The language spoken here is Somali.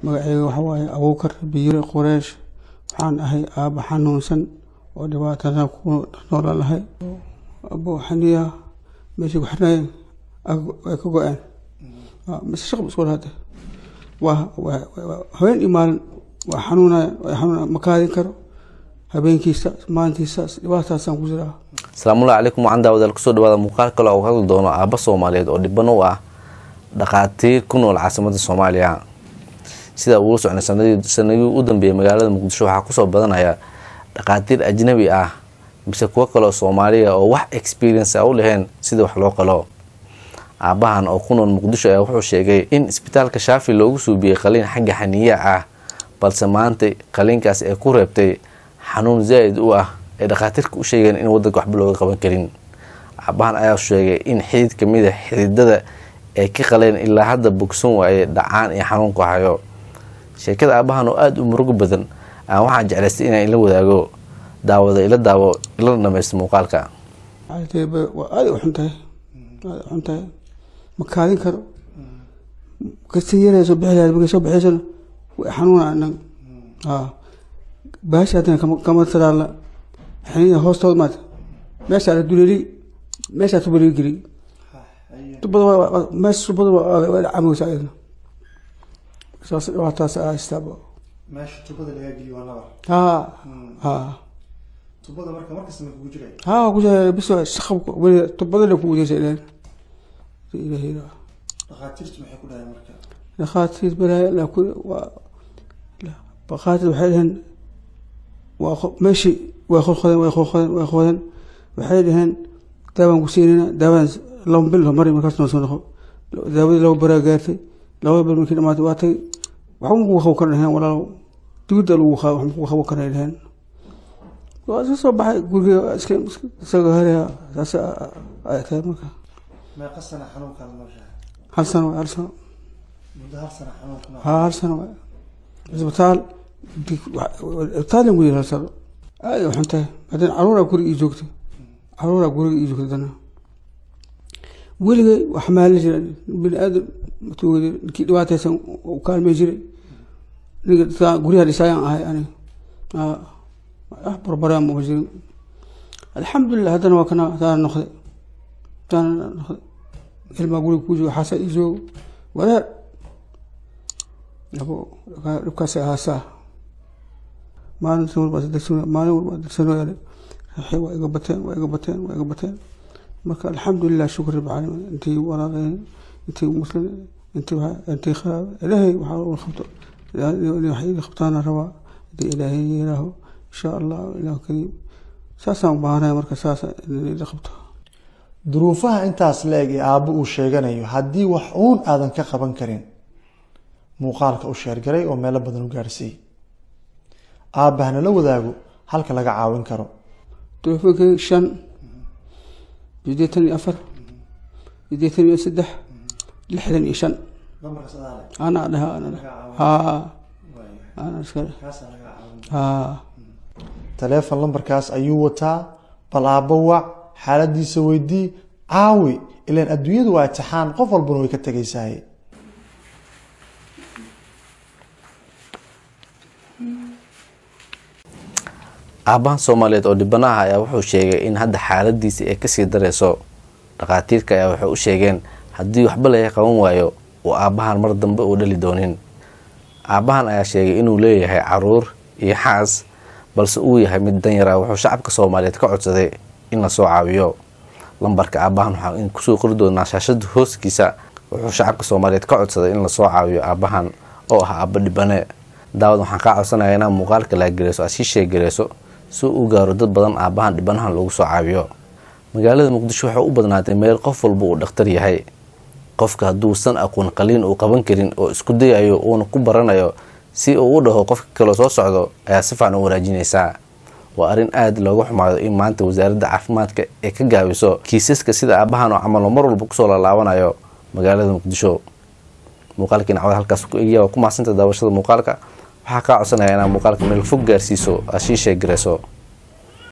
magaceyga waxa waaye abuukar biyure qureesh waxaan ahay aaba xanuunsan oo dhibaatada ku noolan lahay abo xaniya meeshii ku xirnayeen ay ka go-een mise shaqba isku lahade waa habeen iyo maalin waa xanuunaya waa xanuunaya ma kaadin karo habeenkiisa maalintiisa dhibaataasaan ku jiraa asalaamullahi calaykum waxaan daawadaal kusoo dhawaada muuqaal kale oo hadli doono aaba soomaaliyeed oo dhiban u ah dhaqaatiir ku nool caasimada soomaaliya sida uula socnay sanadii u dambeeyay magaalada muqdisho waxaa kusoo badanaya dhaqaatiir ajnabi ah mise kuwo kaleoo soomaaliya oo wax experience a u laheen sida wax loo qalo aabahan oo ku nool muqdisho ayaa wuxuu sheegay in isbitaalka shaafi loogu suubiyey qaliin xagga xaniya ah balse maanta qaliinkaas ay ku reebtay xanuun zaa-id u ah ay dhakhaatiirka u sheegeen in wadanka waxba looga qaban karin aabahan ayaa sheegay in xidid kamid a xididada ay ka qaleen ilaa hadda bogsan waaye dhacaan iyo xanuunku hayo sheekada aabahan oo aada u murugo badan aan waxaan jeclaystay inaan ila wadaago daawada ila daawo ila dhamaysto muuqaalka waa aada u xun tahay aada u xun tahay ma kaadin karo kasta yaraya soo bixi lahayd markay soo bixiysana way xanuuna anag a baashi haddana kama kama taraala xiniya hoostooda maata meeshaa la duleeli meeshaa tubaleeli geliy tubada meesha tubada waa cameysa ayadna saas dhibaataas haystaaba meesha tubada lagaa geliyo waa nabar ha ha tubada marka markasta ma kugu jiray ha ku jira bis shaqab weli tubadana kugu jirsa ileen ilaahay dhakhaatiirtu maxay ku dhahay marka dhakhaatiir balaayo la ku waa dhakhaatiir waxay dhaheen waa qo- meeshii way qodqodeen way qodqodeen way qodeen waxay dhaheen daawaan ku siinayna daawaan laba bil mari markaas noo soo noqo daawadii laba baraa gaartay laba bil markii dhamaatay waa tagay waxba makugu qabo kara dhaheen walaalow digidda lagu qabo wax makugu qabo kara dhaheen waa iska soo baxay guriga iska isaga haraya saas ay tahay marka meeqa sana xanuunkan nooshahay hal sano waay hal sano muddo hal sana xanuunka noo ها هالسنة isbitaal isbitaalan ku yiri hal sano aad u xuntahay haddana caruuraa guriga ii joogtay caruuraa guriga ii joogtay haddana weligay wax maalin jira bini aadam matuugada ninkii dhibaataysan u kaalmay jiray ninka dadka guryaha dhisaayaan ahay aniga wax barbaraan ma jirin alxamdulilah haddana waa kana taana noqday taana noqday ilmaa guriga ku jooga xaasa ii joogo wadaad abo dhibkaas ahaasaa maalin walba degsan maalin walba degsanooyale raxi waa iga bateen waa iga bateen waa iga bateen marka alxamdulilah shukr rabbi caalamiin intii walaaleen intii muslim intii intii kharaab ilaahay waxaa u qabto wax ii qabtaana rabaa hadii ilaahay yiraaho insha allah ilaah kariim saasaan u baahanaya marka saas in ila qabto duruufaha intaas la eg ee aabbo uu sheeganayo haddii wax uun aadan ka qaban karin muuqaalka u sheergaray oo meelo badan u gaarsiiyey aabbahana la wadaago halka laga caawin karo telefonkay shan sideetan iyo afar sideetan iyo saddex lixdan iyo shan anaa dhaha ana dhaha haa ana iskale haa taleefon lambarkaas ayuu wataa bal aabbo wac xaaladiisa weydii caawi ilaan adduunyadu waa itixaan qof walbana way ka tegaysahay aabahan soomaaliyeed oo dhibanaha ayaa wuxuu sheegay in hadda xaaladiisa ay kasii dareyso dhakhaatiirka ayaa waxay u sheegeen haddii waxba laga qaban waayo uu aabahan mar dambe uu dhali doonin aabahan ayaa sheegay inuu leeyahay caruur iyo xaas balse uu yahay mid danyara wuxuu shacabka soomaaliyeed ka codsaday in lasoo caawiyo lambarka aabahan waxaa in kusoo qori doonaa shaashada hooskiisa wuxuu shacabka soomaaliyeed ka codsaday in lasoo caawiyo aabahan oo ah aaba dhibane daawad waxaan kaa codsanaya inaad muuqaalka laagareyso aad sii sheegareyso si uu gaaro dad badan aabahan dhibanahan loogu soo caawiyo magaalada muqdisho waxay u badnaatay meel qof walba uu dhakhtar yahay qofka hadduusan aqoon qaliin uu qaban karin oo isku dayayo uuna ku baranayo si uu u dhaho qofka kaloo soo socdo ayaa si fiican u wanaajinaysaa waa arrin aada looga xumaado in maanta wasaaradda caafimaadka ay ka gaabiso kiisaska sida aabahan oo camal oo mar walba kusoo lalaabanayo magaalada muqdisho muuqaalkiina cawad halkaas ku egya waa ku mahadsanta daawashada muuqaalka waxaa kaa codsanaya inaad muuqaalka meel fog gaarsiiso aad sii sheegareyso